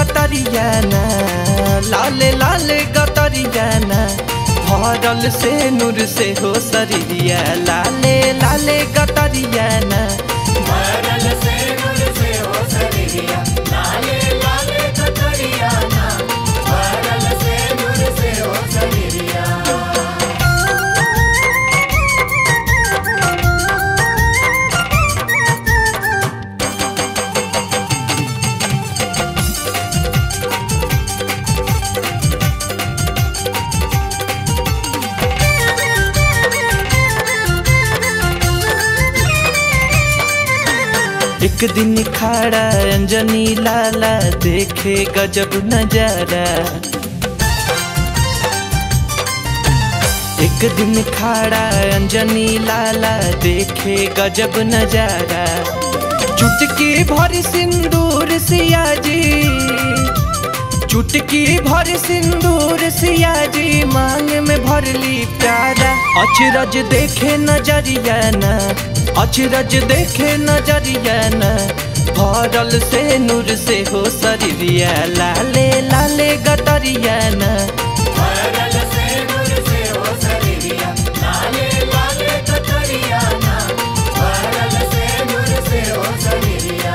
गतरिया ना लाले लाले गतरिया ना भरल से नूर से हो शरीरिया लाले लाले गतरिया ना भरल से नूर से हो शरीरिया लाले लाले कतरिया ना भरल से नूर से हो शरीरिया एक दिन खड़ा अंजनी लाला देखे गजब नजारा एक दिन खड़ा अंजनी लाला देखे गजब नजारा चुटकी भर सिंदूर सिया जी चुटकी भर सिंदूर सिया जी मांग में भरली प्यारा अचरज देखे नजरिया ना अचरज देखे नजरिया ना भरल से नूर से हो शरीरिया लाले लाले गतरिया ना भरल से नूर से हो शरीरिया लाले लाले कतरिया ना भरल से नूर से हो शरीरिया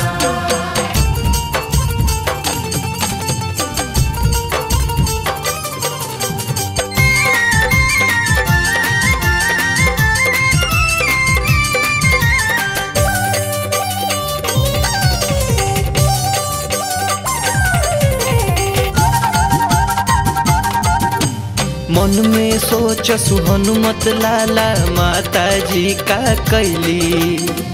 मन में सोच हनुमत लाला माता जी का कैली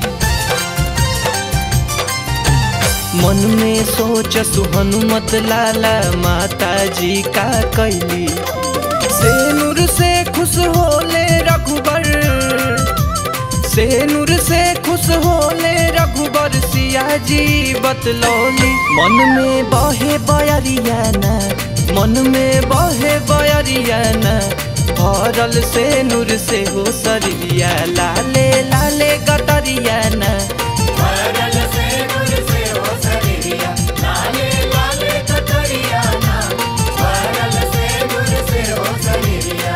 मन में सोच हनुमत लाला माता जी का कैली से नूर से खुश होले रघुबर से नूर से खुश होले रघुबर सिया जी बतलौली मन में बहे बयरिया ना मन में बहे बयरिया ना भरल से नूर से हो शरीरिया लाले लाले गतरिया ना भरल से नूर से हो शरीरिया लाले लाले कतरिया ना भरल से नूर से हो शरीरिया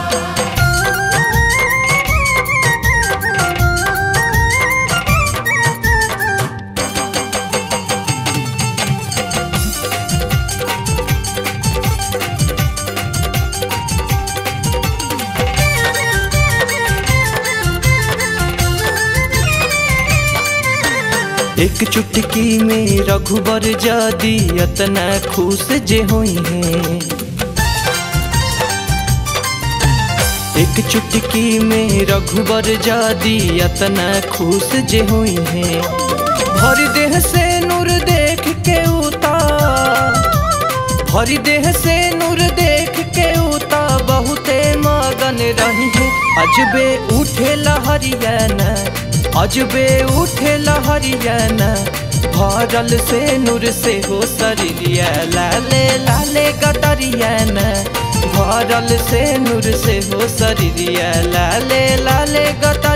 एक चुटकी में रघुबर जदी अतना खुश जे होई है एक चुटकी में रघुबर जदी अतना खुश जे होई है भर देह से नूर देख के उतार भरी देह से नूर देख के उता बहुते मगन रही है अजबे उठे लहरिया ना अजबे उठे लहरिया ना भरल से नूर से हो शरीरिया लाले लाले गतरिया ना भरल से नूर से हो शरीरिया लाले लाले गतर